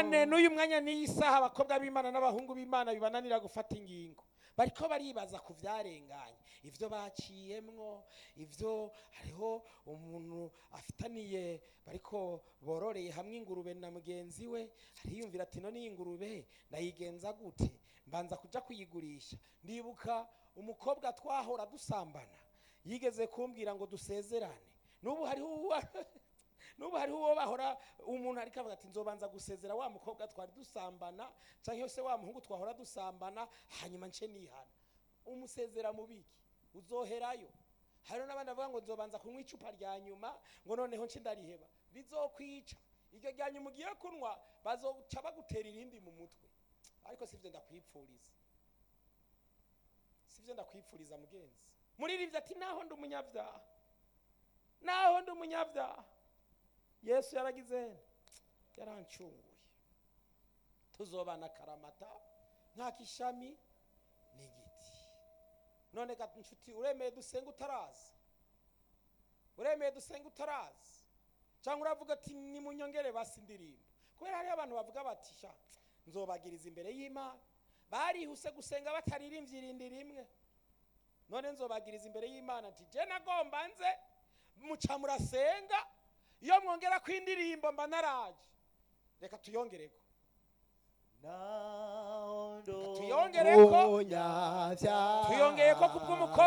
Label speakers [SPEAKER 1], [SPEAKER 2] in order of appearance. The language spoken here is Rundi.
[SPEAKER 1] ingorane n'uyu mwanya n'iyi saha abakobwa b'imana n'abahungu b'imana bibananira gufata ingingo bariko baribaza ku vyarenganye ivyo baciyemwo ivyo hariho umuntu afitaniye bariko bororeye hamwe ingurube na mugenzi we ariyumvira ati none iyi ngurube ndayigenza gute mbanza kuja kuyigurisha ndibuka umukobwa twahora dusambana yigeze kumbwira ngo dusezerane n'ubu hariho uwa n'ubu hariho uwo bahora umuntu ariko avuga ati nzobanza gusezera wa mukobwa twari dusambana cyangwa se wa muhungu twahora dusambana hanyuma nce nihana umusezera mu biki uzoherayo hariho n'abandi bavuga ngo nzobanza kunywa icupa rya nyuma ngo noneho nce ndariheba bizokwica iryo rya nyuma ugiye kunywa bazoca bagutera irindi mu mutwe ariko sivyo ndakwipfuriza sivyo ndakwipfuriza mugenzi muririmbyi ati naho ndi umunyabyaha naho ndi umunyabyaha yesu yaragize yarancunguye tuzobana karamata nk'akishami n'igiti none ga nshuti uremeye dusenga utaraza uremeye dusenga utaraza cyangwa uravuga ati nimunyongere basi indirimbo kubera hariho abantu bavuga bati sha nzobagiriza imbere y'imana barihuse gusenga bataririmbye irindi rimwe none nzobagiriza imbere y'imana ati je nagomba nze muca murasenga iyo mwongera ko indirimbo mba naraje reka tuyongereko
[SPEAKER 2] naho
[SPEAKER 1] tuyongereko
[SPEAKER 2] umunyabyaha
[SPEAKER 1] tuyongeye ko kubw'umukobwa